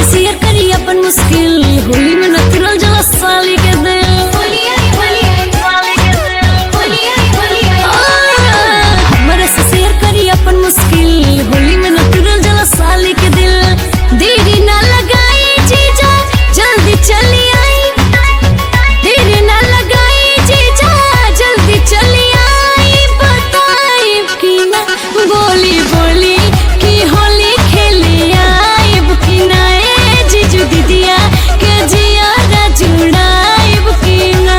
Share करी अपन मुश्किल होली में न तुरल जला साली के दिल हमरा से शेयर करी अपन मुश्किल होली में न तुरल जला साली के दिल देरी ना लगाई जीजा जल्दी चली आई देरी ना लगाई जीजा जल्दी चली आई बताई कि ना बोली बोली कि होली खेले आइब कि ना ए जीजू दीदिया के जिया जुड़ाइब कि ना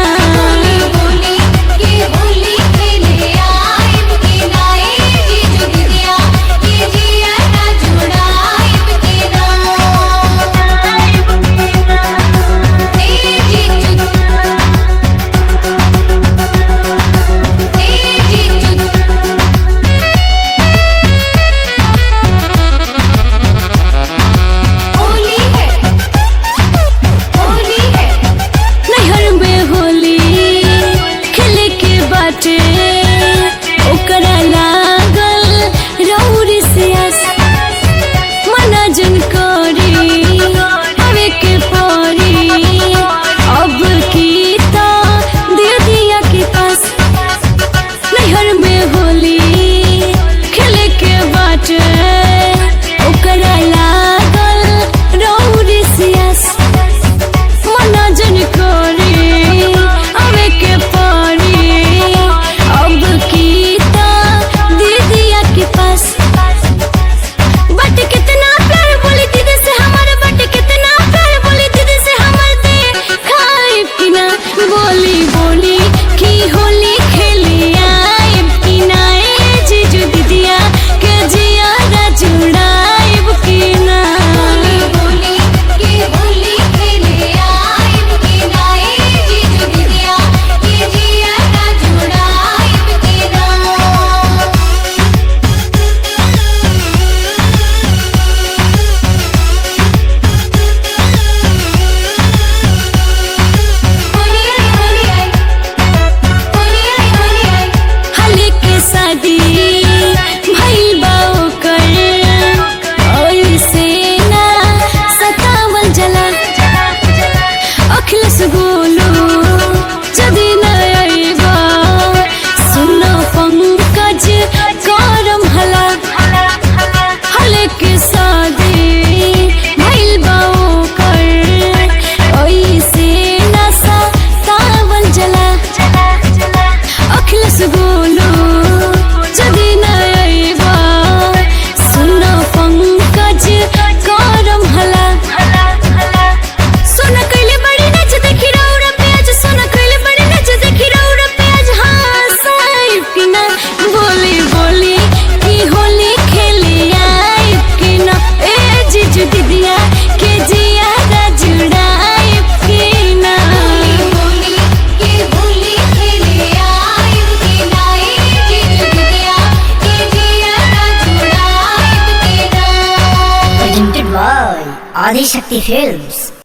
नैहर में होली खेले के बाटे ओकरा लागल रौरी से आस मना जन करी हवे के परी अब की तो दे दिया के पास नैहर में होली खेले के बाटे ओकरा लागल रौरी से आस मना जन करे अवे के परी अब की ता दीदिया के पास बट कितना प्यार बोली दीदी से हमारे बट कितना प्यार बोली दीदी से हमारे दे खाए पीना बोली बोली की होली खेली आए पीना ए जीजू दीदिया के जिया जुड़ाइब की ना हले के शादी भइल बा ओकर ओइसे ना सतावल जला अखिलेश गोलू जदी न अइबा सुन पंकज करम हला हले के शादी भइल बा ओकर ओइसे ना सतावल जला अखिलेश गोलू जदी न अइबा सुन पंकज करम हला सोना कइले बड़ी नच देखी रौरा प्याज सोना कइले बड़ी नच देखी रौरा प्याज हाँ साइब की ना बोली बोली की होली खेली आइब की ना ए जीजू दीदिया के जिया जुड़ाइब की ना Presented by Adi Shakti Films.